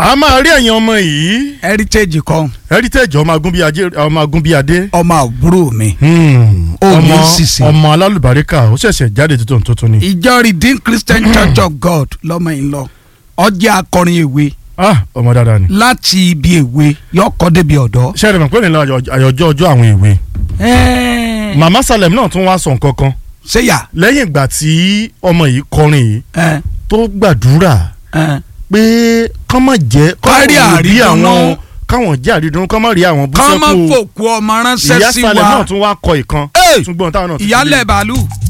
a máa rí ẹ̀yin ọmọ yìí heritage kan heritage ọmọ agúnbíadé ọmọ agúnbíadé ọmọ àbúrò mi. Hmm, Ó ní ọmọ sísè. ọmọ alálùbáríkà ó ṣẹ̀ṣẹ̀ jáde tuntun tuntun ni. ìjọ redeemed christian church of god lọ́mọ yìí lọ ọjà akọrin èwe ah ọmọ dáadáa ni. láti ibi èwe yọkọ débi ọ̀dọ́. ṣé ẹ̀rọ pé nílò àyọjọ́ ọjọ́ àwọn èwe. Ẹ́ẹ̀, màmá salem náà tún wá sọ nǹkan kan ṣéyà lẹ́yìn ìgbà tí ọmọ yìí kọrin yìí ẹ tó gbàdúrà ẹ pé kán má jẹ́ Kárí káwọn rí àrídùnnú. àwọn káwọn jẹ́ àrídùnnú kán má rí àwọn bú kọ́ mọ́ sẹ́kù fòkú ọmọ ìyá ránṣẹ́ sí salem náà wa tún wá kọ ìkan Hey! ṣùgbọ́n táwọn náà ti ìyálẹ̀ bàálù